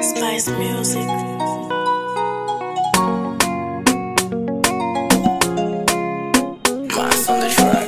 Spice Music. Mass on the track.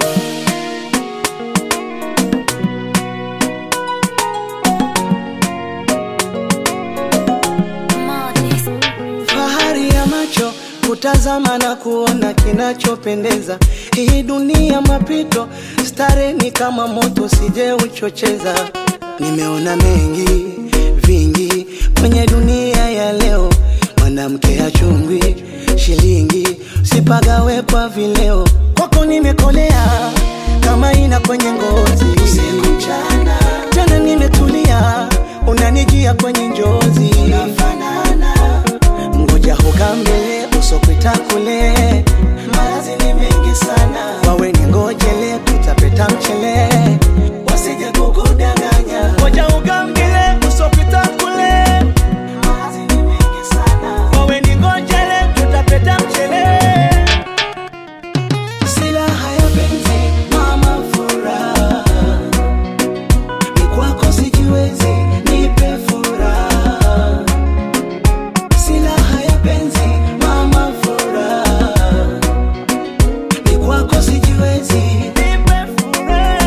Fahari ya macho kutazama na kuona kinachopendeza. Hii dunia mapito, stare ni kama moto, sije uchocheza. Nimeona mengi vingi kwenye dunia ya leo, mwanamke achungwi shilingi, sipagawe kwa vileo. Kwako nimekolea kama ina kwenye ngozi, usiku mchana, tena nimetulia, unanijia kwenye njozi, tunafanana ngoja hoka mbele usokwita kule malazi ni mengi sana wawe ni ngojele tutapeta mchele wasije kukudanganya ngoja hoka mbele usokwita kule malazi ni mengi sana wawe ni ngojele tutapeta mchele silaha ya penzi mama furaha ni kwako sijiwezi nipe furaha silaha ya penzi mama furaha ni kwako sijiwezi nipe furaha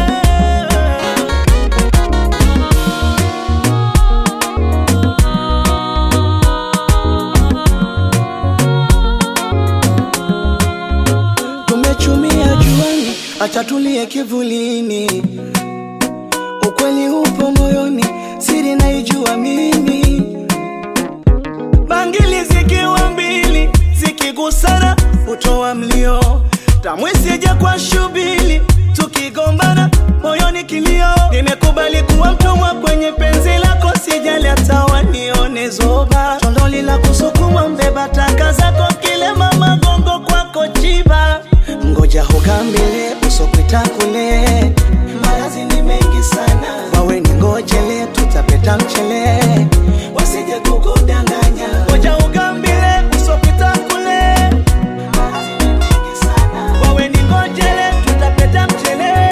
tumechumia juani acha tulie kivulini ukweli upo moyoni siri naijua mimi bangili zikiwa mbili zikigusana hutoa mlio tamwisije kwa shubili tukigombana moyoni kilio nimekubali kuwa mtumwa kwenye penzi lako sijali hata wanione zoba tondoli la kusukuma mbeba taka zako kilema magongo kwako chiba ngoja hugambile usokwita kule malazi ni mengi sana wawe ni ngojele tutapeta mchele wasije kukudanganya ngoja ugambile usokwita kule malazi ni mengi sana wawe ni ngojele tutapeta mchele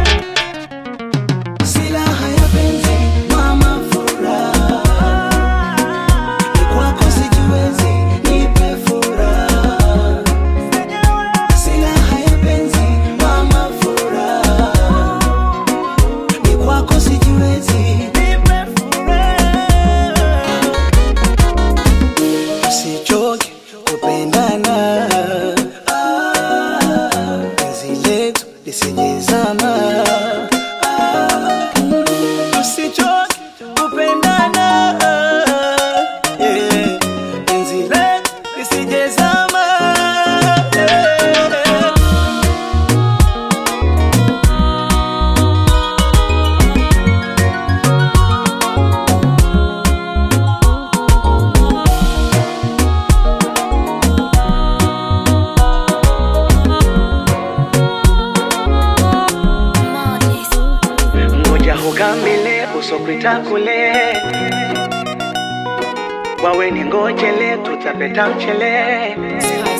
silaha ya penzi mama furaha ni kwako sijiwezi nipe furaha silaha ya penzi mama furaha ni kwako sijiwezi nipe furaha usichoke kupendana Ah, penzi letu lisijezama Ah, mm, usichoke kupendana Yeah, penzi letu lisijezama Yeah. ngoja hugambile usokwita kule wawe ni ngojele tutapeta mchele